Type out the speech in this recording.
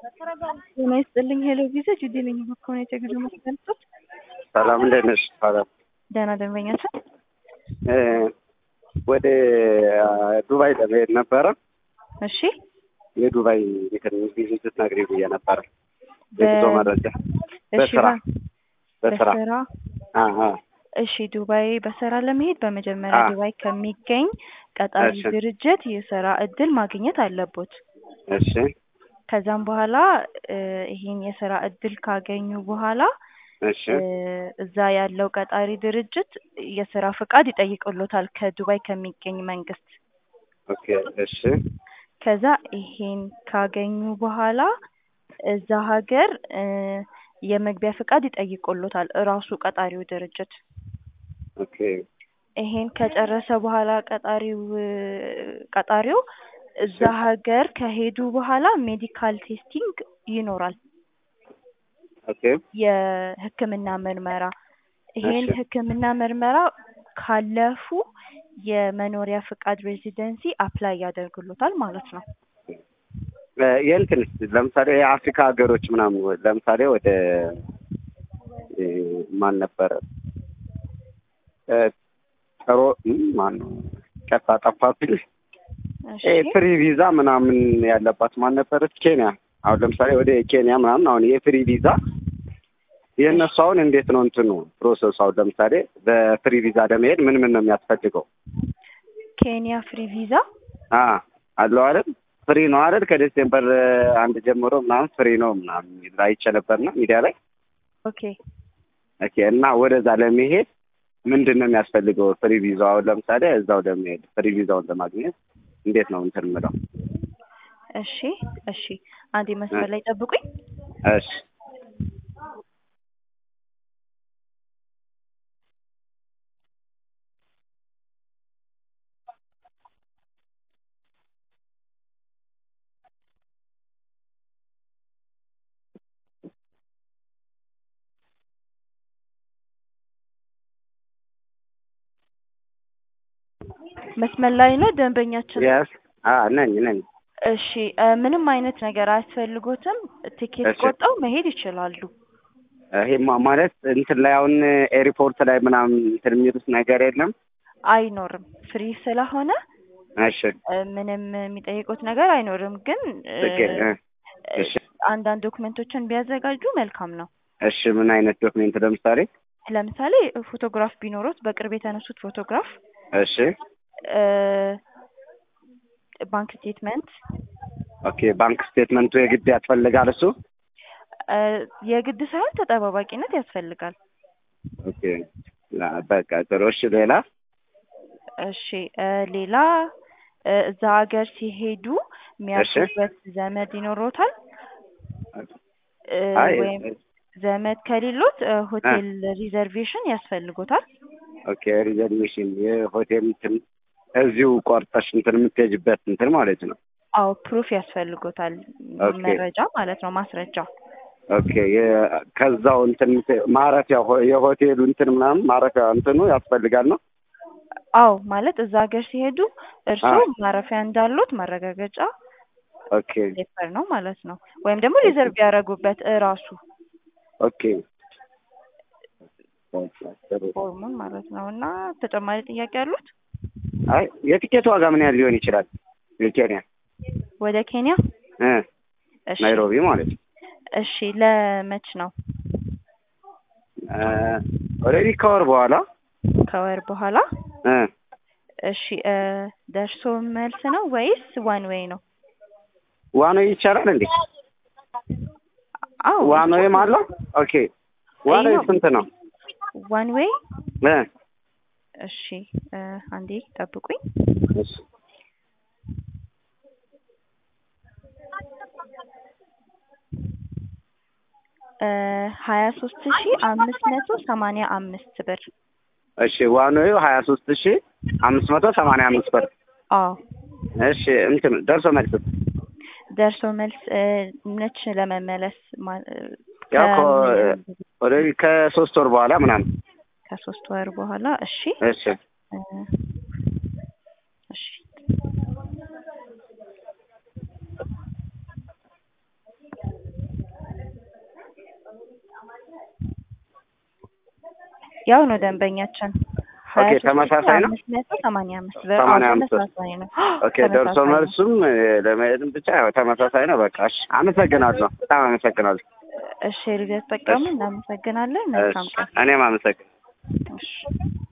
ጤና ይስጥልኝ ሄሎ ቪዛ ጁዲ ነኝ በከሆነ የትግል መስገልጾት ሰላም እንዴት ነሽ? ሰላም ደህና ደንበኛችን እ ወደ ዱባይ ለመሄድ ነበረ። እሺ የዱባይ እንትን ጊዜ ስትነግሪኝ ብዬ ነበረ። የጉዞ መረጃ እሺ በስራ ባ- በስራ በስራ አ አ እሺ ዱባይ በስራ ለመሄድ በመጀመሪያ አ። ዱባይ ከሚገኝ ቀጣሪ እሺ። ድርጅት የስራ እድል ማግኘት አለቦት። እሺ ከዛም በኋላ እ ይሄን የስራ እድል ካገኙ በኋላ እሺ እ እዛ ያለው ቀጣሪ ድርጅት የስራ ፍቃድ ይጠይቅሎታል ከዱባይ ከሚገኝ መንግስት። ኦኬ እሺ ከዛ ይሄን ካገኙ በኋላ እዛ ሀገር እ የመግቢያ ፍቃድ ይጠይቅሎታል እራሱ ቀጣሪው ድርጅት። ኦኬ ይሄን ከጨረሰ በኋላ ቀጣሪው ቀጣሪው እዛ ሀገር ከሄዱ በኋላ ሜዲካል ቴስቲንግ ይኖራል፣ ኦኬ የሕክምና ምርመራ። ይሄን እሺ። ሕክምና ምርመራ ካለፉ የመኖሪያ ፍቃድ ሬዚደንሲ አፕላይ ያደርግሎታል ማለት ነው። እ የእንትን ለምሳሌ የአፍሪካ ሀገሮች ምናምን ወ- ለምሳሌ ወደ እ ማን ነበረ እ ጥሩ እም ማን ነው ቀጣ ጠፋብኝ። እሺ እ ፍሪ ቪዛ ምናምን ያለባት ማን ነበረች? ኬንያ። አሁን ለምሳሌ ወደ ኬንያ ምናምን አሁን የፍሪ ቪዛ የእነሱ አሁን እንዴት ነው እንትኑ ፕሮሰሱ? አሁን ለምሳሌ በፍሪ ቪዛ ለመሄድ ምን ምን ነው የሚያስፈልገው? ኬንያ ፍሪ ቪዛ አ አለው አይደል? ፍሪ ነው አይደል? ከዲሴምበር አንድ ጀምሮ ምናምን ፍሪ ነው ምናምን የሚል አይቼ ነበርና ሚዲያ ላይ ኦኬ ኦኬ። እና ወደዛ ለመሄድ ምንድን ነው የሚያስፈልገው? ፍሪ ቪዛው አሁን ለምሳሌ እዛው ለመሄድ ፍሪ ቪዛውን ለማግኘት እንዴት ነው እንትን የምለው? እሺ እሺ አንዴ መስመር ላይ ጠብቁኝ። እሺ መስመር ላይ ነው ደንበኛችን። የስ አ ነኝ ነኝ። እሺ እ ምንም አይነት ነገር አያስፈልጎትም። ቲኬት እሺ። ቆርጠው መሄድ ይችላሉ። ይሄማ ማለት እንትን ላይ አሁን ኤርፖርት ላይ ምናምን እንትን የሚሉት ነገር የለም። አይኖርም ፍሪ ስለሆነ እሺ እ ምንም የሚጠይቁት ነገር አይኖርም። ግን እ ችግር እ እ እሺ አንዳንድ ዶክመንቶችን ቢያዘጋጁ መልካም ነው። እሺ ምን አይነት ዶክሜንት ለምሳሌ? ለምሳሌ ፎቶግራፍ ቢኖሩት በቅርብ የተነሱት ፎቶግራፍ፣ እሺ እ ባንክ ስቴትመንት ኦኬ ባንክ ስቴትመንቱ የግድ ያስፈልጋል እሱ? እ የግድ ሳይሆን ተጠባባቂነት ያስፈልጋል። ኦኬ ላ በቃ ጥሩ። እሺ ሌላ? እሺ እ ሌላ እ እዛ ሀገር ሲሄዱ የሚያርፉበት ዘመድ ይኖሮታል እ አይ ወይም ዘመድ ከሌሎት እ ሆቴል ሪዘርቬሽን ያስፈልጎታል። ኦኬ ሪዘርቬሽን የሆቴል እንትን እዚሁ ቆርጠሽ እንትን የምትሄጂበት እንትን ማለት ነው። አዎ ፕሩፍ ያስፈልጎታል፣ ኦኬ። መረጃ ማለት ነው፣ ማስረጃ። ኦኬ የ- ከዛው እንትን የምት- ማረፊያ ሆ- የሆቴሉ እንትን ምናምን ማረፊያ እንትኑ ያስፈልጋል ነው? አዎ ማለት እዛ ሀገር ሲሄዱ እርስዎ አ። ማረፊያ እንዳሉት ማረጋገጫ ኦኬ ፔፐር ነው ማለት ነው። ወይም ደግሞ ሪዘርቭ ያደረጉበት እራሱ ኦኬ ጥሩ። ፎርሙን ማለት ነው። እና ተጨማሪ ጥያቄ ያሉት አይ የቲኬት ዋጋ ምን ያህል ሊሆን ይችላል? የኬንያ ወደ ኬንያ? እ እሺ ናይሮቢ ማለት ነው። እሺ ለመች ነው? ኦልሬዲ ከወር በኋላ ከወር በኋላ? እ እሺ እ ደርሶ መልስ ነው ወይስ ዋን ዌይ ነው? ዋኖ ይቻላል እንዴ? አዎ ዋኖዬም አለው? ኦኬ ዋኖ ይኸው። ስንት ነው? ዋን ዌይ እ እሺ እ አንዴ ጠብቁኝ። እሺ እ ሀያ ሶስት ሺ አምስት መቶ ሰማንያ አምስት ብር። እሺ ዋኖዩ ሀያ ሶስት ሺ አምስት መቶ ሰማንያ አምስት ብር። አዎ እሺ እንትን ደርሶ መልስ ደርሶ መልስ እ መች ለመመለስ ማ- እ ያው ከ- ኦልሬዲ ከሶስት ወር በኋላ ምናምን ከሶስት ወር በኋላ እሺ እሺ እ እሺ ያው ነው ደንበኛችን ሀያ ኦኬ፣ ሶስት ሺህ ተመሳሳይ ነው? አምስት መቶ ሰማንያ አምስት ብር አዎ፣ ሰማንያ አምስት ብር። ተመሳሳይ ነው። ኦኬ ደርሶ ተመሳሳይ ነው። መልሱም እ፣ ለመሄድም ብቻ ያው ተመሳሳይ ነው። በቃ እሺ፣ አመሰግናለሁ። በጣም አመሰግናለሁ። እሺ ልደት ጠቀሙ እናመሰግናለን። መልካም እሺ፣ ቀን። እኔም አመሰግናለሁ። እሺ